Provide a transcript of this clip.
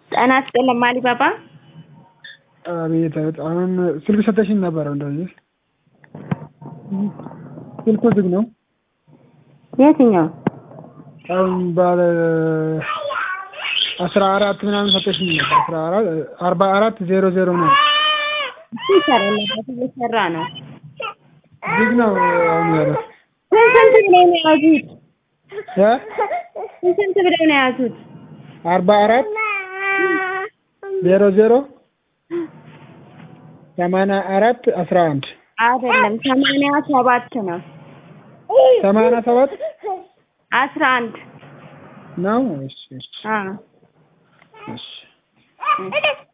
ጤና ይስጥልኝ አሊባባ። አቤት አቤት። አሁን ስልክ ሰተሽኝ ነበረ እንደዚህ ስልኩ ዝግ ነው። የትኛው? አሁን ባለ አስራ አራት ምናምን ሰተሽኝ ነበር። አስራ አራት አርባ አራት ዜሮ ዜሮ ነው ይሰራለበት እየሰራ ነው። ዝግ ነው አሁን ያለው ስንት ስንት ብለው ነው የያዙት? እ ስንት ስንት ብለው ነው የያዙት? አርባ አራት ዜሮ ዜሮ ሰማንያ አራት አስራ አንድ አይደለም ሰማንያ ሰባት ነው። ሰማንያ ሰባት አስራ አንድ ነው። እሺ እሺ አዎ እሺ